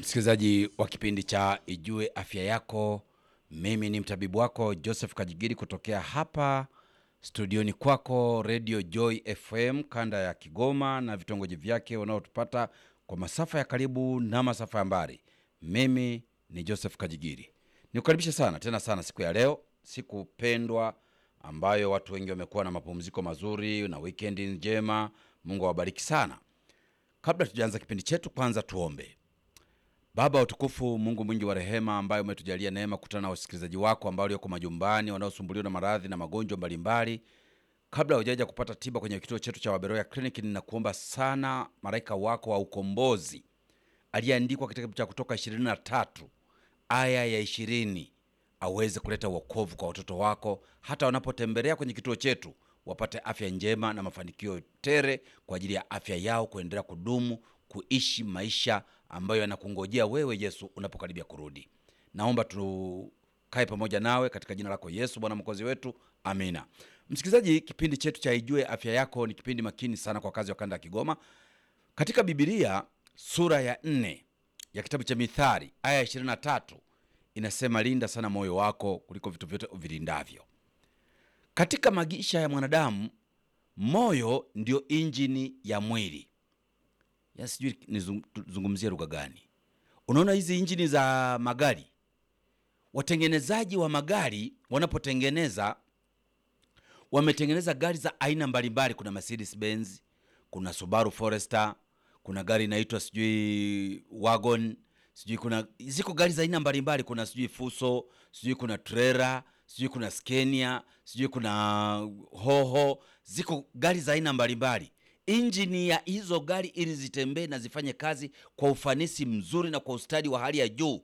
msikilizaji wa kipindi cha Ijue Afya Yako. Mimi ni mtabibu wako Joseph Kajigiri kutokea hapa studioni kwako Radio Joy FM kanda ya Kigoma na vitongoji vyake wanaotupata kwa masafa ya karibu na masafa ya mbali. Mimi ni Joseph Kajigiri, nikukaribisha sana tena sana siku ya leo, siku pendwa ambayo watu wengi wamekuwa na mapumziko mazuri na wikendi njema. Mungu awabariki sana. Kabla tujaanza kipindi chetu, kwanza tuombe. Baba wa utukufu, Mungu mwingi wa rehema, ambaye umetujalia neema kukutana na wasikilizaji wako ambao walioko majumbani wanaosumbuliwa na maradhi na magonjwa mbalimbali, kabla hujaja kupata tiba kwenye kituo chetu cha Waberoya Clinic, ninakuomba sana malaika wako wa ukombozi aliyeandikwa katika kitabu cha Kutoka 23 aya ya 20 aweze kuleta wokovu kwa watoto wako, hata wanapotembelea kwenye kituo chetu wapate afya njema na mafanikio tere kwa ajili ya afya yao kuendelea kudumu kuishi maisha ambayo yanakungojea wewe Yesu unapokaribia kurudi. Naomba tukae pamoja nawe katika jina lako Yesu Bwana mwokozi wetu, amina. Msikilizaji, kipindi chetu cha Ijue Afya Yako ni kipindi makini sana kwa kazi wa kanda ya Kigoma. Katika Bibilia sura ya nne ya kitabu cha Mithali aya ya 23 inasema, linda sana moyo wako kuliko vitu vyote uvilindavyo. Katika maisha ya mwanadamu, moyo ndio injini ya mwili ya sijui nizungumzie lugha gani. Unaona hizi injini za magari, watengenezaji wa magari wanapotengeneza, wametengeneza gari za aina mbalimbali. Kuna Mercedes Benz, kuna Subaru Forester, kuna gari inaitwa sijui wagon, sijui kuna ziko gari za aina mbalimbali. Kuna sijui Fuso, sijui kuna Trera, sijui kuna Scania, sijui kuna Hoho, ziko gari za aina mbalimbali injini ya hizo gari ili zitembee na zifanye kazi kwa ufanisi mzuri na kwa ustadi wa hali ya juu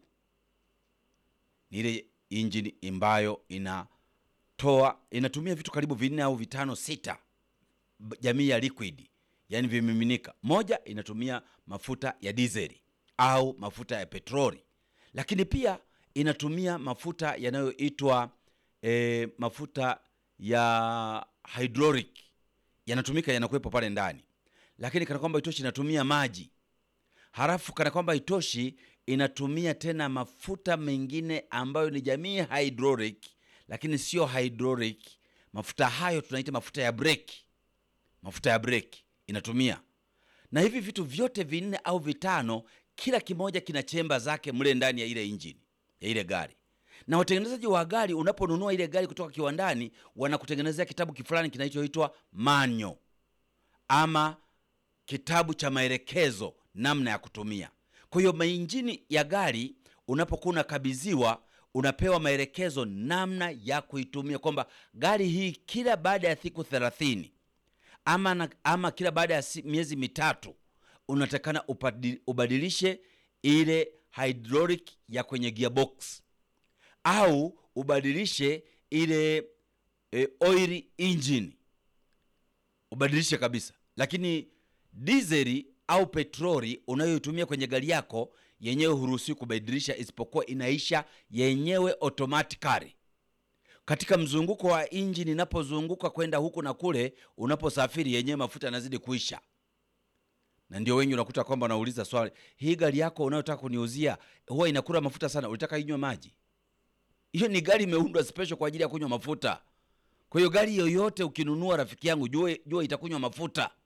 ni ile injini ambayo inatoa inatumia vitu karibu vinne au vitano sita, jamii ya liquid, yani vimiminika. Moja inatumia mafuta ya dizeli au mafuta ya petroli, lakini pia inatumia mafuta yanayoitwa e, mafuta ya hydraulic yanatumika yanakuwepo pale ndani, lakini kana kwamba itoshi inatumia maji, halafu kana kwamba itoshi inatumia tena mafuta mengine ambayo ni jamii hydraulic, lakini sio hydraulic. Mafuta hayo tunaita mafuta ya breki, mafuta ya breki inatumia. Na hivi vitu vyote vinne au vitano, kila kimoja kina chemba zake mle ndani ya ile injini ya ile gari na watengenezaji wa gari, unaponunua ile gari kutoka kiwandani, wanakutengenezea kitabu kifulani kinachoitwa manyo ama kitabu cha maelekezo namna ya kutumia. Kwa hiyo mainjini ya gari unapokuwa unakabidhiwa, unapewa maelekezo namna ya kuitumia, kwamba gari hii kila baada ya siku thelathini ama, na, ama kila baada ya miezi mitatu unatakana ubadilishe ile hydraulic ya kwenye gearbox au ubadilishe ile e, oil engine ubadilishe kabisa. Lakini dizeli au petroli unayoitumia kwenye gari yako yenyewe huruhusiwi kubadilisha, isipokuwa inaisha yenyewe automatically katika mzunguko wa injini. Inapozunguka kwenda huku na kule, unaposafiri yenyewe mafuta yanazidi kuisha, na ndio wengi unakuta kwamba wanauliza swali, hii gari yako unayotaka kuniuzia huwa inakula mafuta sana, ulitaka inywe maji? Hiyo ni gari imeundwa special kwa ajili ya kunywa mafuta. Kwa hiyo gari yoyote ukinunua, rafiki yangu, jua jua itakunywa mafuta.